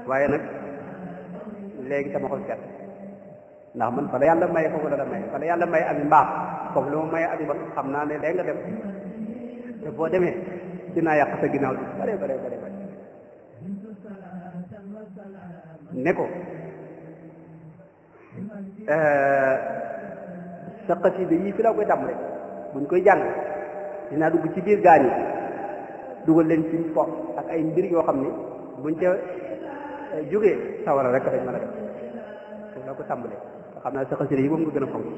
waaye nag léegi sama xol set ndax man fa la yàlla maye foofu la la maye fa la yàlla maye ak mbaax foofu la ma maye ak mbaax xam naa ne léegi nga dem te boo demee dinaa yàq sa ginnaaw bi bare bare bare bare ne ko sa xasida yii fi la koy tàmm rek buñ koy jàng dinaa dugg ci biir gaañ yi dugal leen ci fo ak ay mbir yoo xam ni buñ ca jógee sawara rek dañ mën a def foofu la ko tàmbalee nga xam naa sa xasida yi moom nga gën a fonk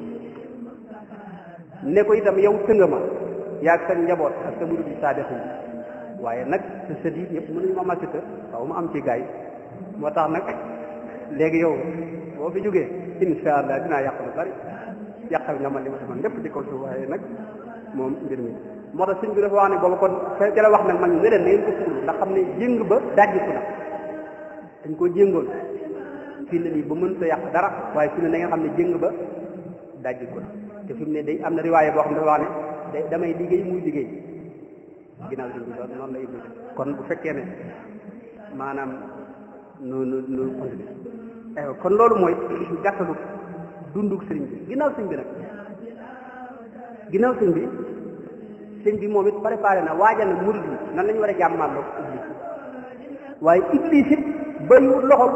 ne ko itam yow tënga ma yaag sa njaboot ak sa murid bi saadix yi waaye nag sa sët yi yëpp mënuñu ma màcc sa waaw ma am ci gaay moo tax nag léegi yow boo fi jógee insha allah dinaa yàq lu bari yàqal nga man li ma defoon lépp ci kaw suuf waaye nag moom mbir mi moo tax sëñ bi dafa wax ne booba kon ca la wax nag man ne leen na ngeen ko suul ndax xam ne jéng ba dajjiku na dañ ko jéngoon fii ne nii ba mën ta yàq dara waaye fi ne na ngeen xam ne jéng ba dajjiku na te fi mu ne day am na riwaaye boo xam ne dafa wax ne day damay liggéey muy liggéey ginnaaw sëñ bi loolu noonu la ibnu kon bu fekkee ne maanaam nu nu nu continuer kon loolu mooy gàttalu dunduk sëriñ bi ginnaaw sëñ bi nag ginnaaw sëñ bi sëñ bi moom it préparé na waajal na murid yi nan la ñu war a jàmmaarloo iblis waaye iblis it bayiwut loxol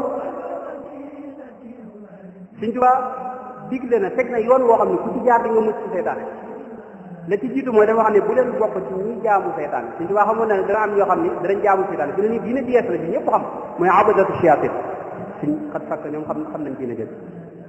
sëñ Tuubaa digle na teg na yoon woo xam ne ku ci jaar di nga mucc ci seytaane la ci jiitu mooy dafa xam ne bu leen bokk ci ñi jaamu seytaane sëñ Tuubaa xamoon na ne dana am ñoo xam ne danañ jaamu seytaane fi ne nii diine jees la bi ñëpp xam mooy abadatu shayatin suñ xat fakk ñoom xam xam nañ diine jël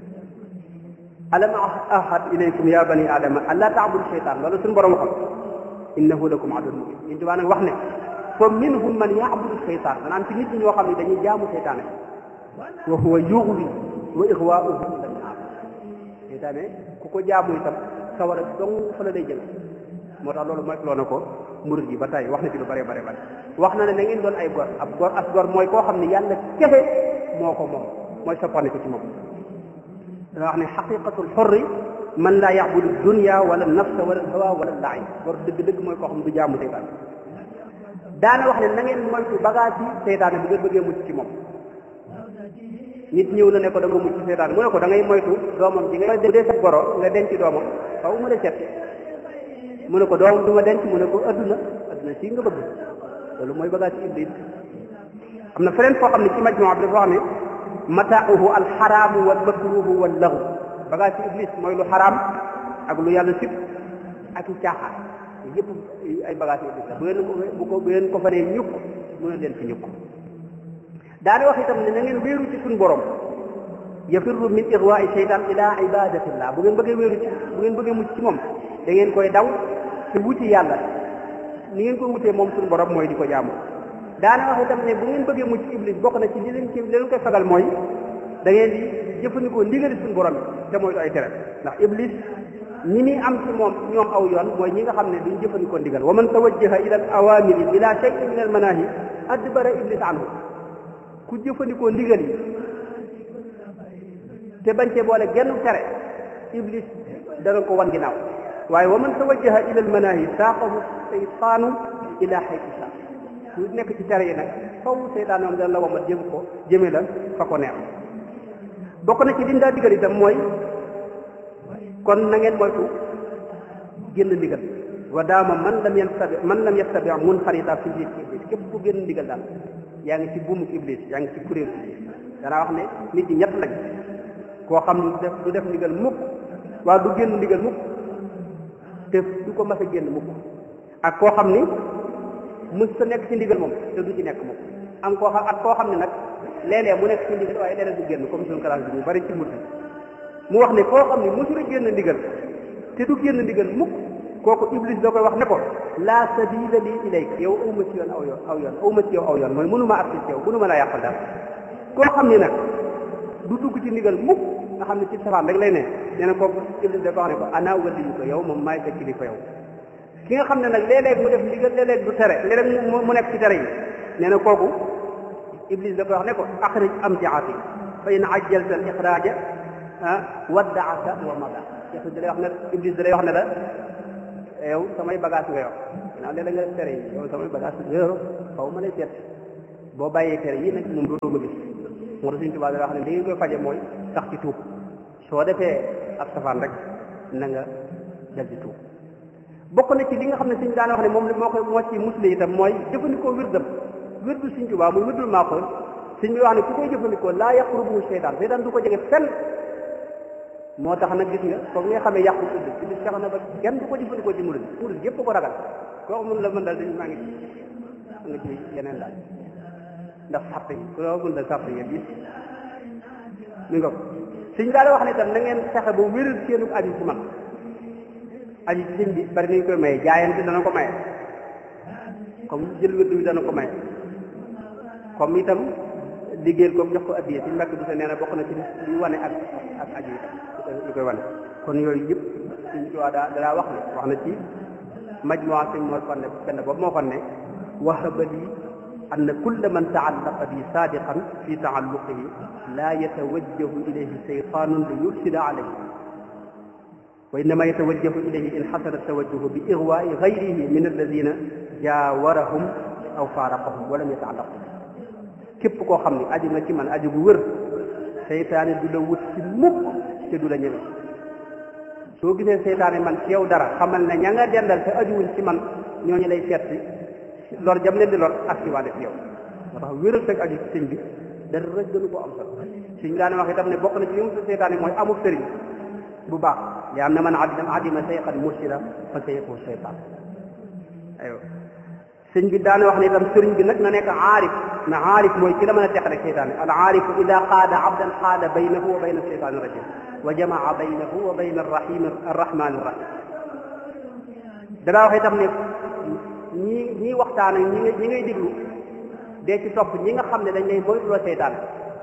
alam ahad ilaykum ya bani adama an laa taabudu seytaan loolu suñu borom xam innahu lakum aduwwun mubin sëñ Tuubaa nag wax ne fa minhum man yaabudu seytaan maanaam ci nit ñi ñoo xam ne dañuy jaamu seytaane wa huwa yughwi wa ixwaauhu ila naar seytaane ku ko jaamu itam sawara dong fa la lay jël moo tax loolu mooy loo na ko murid yi ba tey wax na ci lu bare bare bare wax na ne na ngeen doon ay gor ab gor as gor mooy koo xam ne yàlla kese moo ko moom mooy soppandi ko ci moom dana wax ne xaqiqatul xorri man laa yaxbudu dunya wala nafsa wala hawa wala laay gor dëgg-dëgg mooy koo xam du jaamu seytaane daana wax ne na ngeen moytu bagage yi seytaane bu ngeen bëggee mucc ci moom nit ñëw na ne ko da nga mucc ci seytaane mu ne ko da ngay moytu doomam ji nga bu dee sa goro nga denc doomam faw mu la set mu ne ko doomam du ma denc mu ne ko adduna adduna sii nga bëgg loolu mooy bagage ci iblis am na feneen foo xam ne ci majmuwa bi dafa wax ne mataahu alxaraamu wal makruhu wal lahu bagage ci iblis mooy lu xaraam ak lu yàlla sib ak i caaxaan yëpp ay bagage ci iblis la bu ngeen ko bu ko bu ngeen ko fa nee ñukk mu ne leen fi ñukk daane wax itam ne na ngeen wéeru ci suñu borom yafirru min ixwaai seytaan ila ibadatillah bu ngeen bëggee wéeru ci bu ngeen bëggee mucc ci moom da ngeen koy daw te wuti yàlla ni ngeen koy wutee moom suñu borom mooy di ko jaamu daana wax itam ne bu ngeen bëggee mucc iblis bokk na ci li leen ci li leen koy fagal mooy da ngeen di jëfandikoo ndigali suñu borom te mooy ay tere ndax iblis ñi muy am ci moom ñoom aw yoon mooy ñi nga xam ne duñ jëfandikoo ndigal wa man tawajjaha ila al awamiri bila shay'in min al manahi adbara iblis anhu ku jëfandikoo ndigal yi te bañ cee boole genn tere iblis dana ko wan ginnaaw waaye wa man tawajjaha ila al manahi saaqahu seytaanu ila xaytu saa ku nekk ci tere yi nag faw seytaan moom dana la wamat jëm ko jëme la fa ko neex bokk na ci liñ daa digal itam mooy kon na ngeen moytu génn ndigal wa daama man lam yastabi man lam yastabi mun xarita fi biir iblis képp ku génn ndigal daal yaa ngi ci buumu iblis yaa ngi ci kuréel iblis danaa wax ne nit ñi ñett lañ koo xam ne du def du def ndigal mukk waa du génn ndigal mukk te du ko mas a génn mukk ak koo xam ni mës sa nekk ci ndigal moom te du ci nekk mukk am koo xam ak koo xam ne nag léeg-léeg mu nekk ci ndigal waaye léeg-léeg du génn comme suñu classe bi ñu bari ci mut mu wax ne koo xam ne mësul a génn ndigal te du génn ndigal mukk kooku iblis da koy wax ne ko laa sabila lii ilayk yow awma ci yoon aw yoon aw yoon awma ci yow aw yoon mooy mënuma ak ci yow mënuma laa yàqal dara koo xam ne nag du dugg ci ndigal mukk nga xam ne ci safaan rek lay ne nee na kooku iblis da ko wax ne ko ana waliyu ko yow moom maay sa kilifa yow ki nga xam ne nag léeg-léeg mu def ndigal léeg-léeg du tere léeg-léeg mu nekk ci tere yi nee na kooku iblis da koy wax ne ko axrij amtiati fa in ajjalta al ixraaja waddaaka wa mada yàlla da lay wax ne iblis da lay wax ne la yow samay bagage nga yor ginnaaw léeg-léeg nga def tere yi yow samay bagage nga yor xaw ma lay seet boo bàyyee tere yi nag moom dootoo ko gis moo tax Sëñ Tuubaa da wax ne li ngeen koy faje mooy sax ci tuub soo defee ab safaan rek na nga dal di tuub bokk na ci li nga xam ne Sëñ daan wax ne moom moo koy moo ci musle itam mooy jëfandikoo wirdam wirdu Sëñ Tuubaa muy wirdul maaxoon Sëñ bi wax ne ku koy jëfandikoo laa yaqrubuhu seytaan seytaan du ko jege fenn moo tax nag gis nga comme nga xamee yàqu tudd ci bis fex na ba kenn du ko jëfandikoo ci murid murid yëpp ko ragal koo mun la mën dal dañ maa ngi ci nga ci yeneen daal ndax sàpp yi ku loo mën dal sàpp yi yëpp mi nga ko suñ daal wax ne tam na ngeen fexe ba wéral seenu aju ci man aju ci sëñ bi bari nañ koy maye jaayante dana ko maye comme jël wérdu bi dana ko maye comme itam liggéeyal ko jox ko addiya suñ mbàkk du sa nee na bokk na ci li wane ak ak aju itam li koy wane kon yooyu yëpp suñ ci waa daa daa wax ne wax na ci majmuwa sëñ moo fan ne benn boobu moo fan ne wahaba lii أن كل من تعلق بي صادقا في تعلقه لا يتوجه إليه شيطان ليفسد عليه وإنما يتوجه إليه إن حصل التوجه بإغواء غيره من الذين جاورهم أو فارقهم ولم يتعلقوا képp koo xam ne aju nga ci man aju gu wër seytaane du la wut ci mukk te du la ñëwe soo gisee seytaane man ci yow dara xamal ne ña nga dendal te ajuwuñ ci man ñooñu lay seet si lor jam leen di lor ak ci waa def yow moo tax wéral fekk aju ci sëñ bi dara gënu ko am solo suñ daane wax itam ne bokk na ci li mu seytaane mooy amul sëriñ bu baax yaa am na man adima adima seyxan mursida fa seyxu seytaan aywa sëñ bi daane wax ne itam sëriñ bi nag na nekk aarif na aarif mooy ki la mën a teqale seytaane al aarifu ida qaada abdan qaada baynahu wa bayna seytaani rajim wa jamaa baynahu wa bayna arrahim arrahmani arrahim danaa wax itam ne ñi ñi waxtaan ak ñi nga ñi ngay déglu dee ci topp ñi nga xam ne dañ lay moytuloo seytaan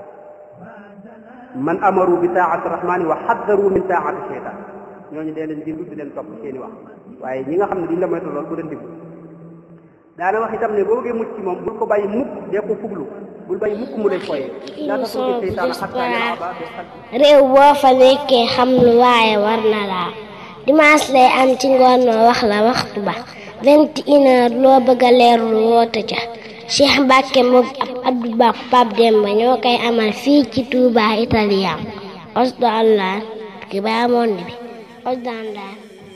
man amaru bi taati rahmani wa xaddaru min taati seytaan ñooñu dee leen déglu di leen topp seeni wax waaye ñi nga xam ne duñ la moytu lool bu leen déglu daana wax itam ne boo bëggee mucc ci moom bul ko bàyyi mukk dee ko fuglu bul bàyyi mukk mu lay foyee laa tatruki seytaana xattaa yalaba bil xalqi réew boo fa nekkee xam lu waaye war na laa dimanche lay am ci ngoon ma wax la waxtu ba vingt une heure loo bëgg a leerlu woote ca Cheikh Mbacke moom ab Abdou Ba Pape Demba ñoo koy amal fii ci Touba Italien osdo allah ki baa monde bi osdo allah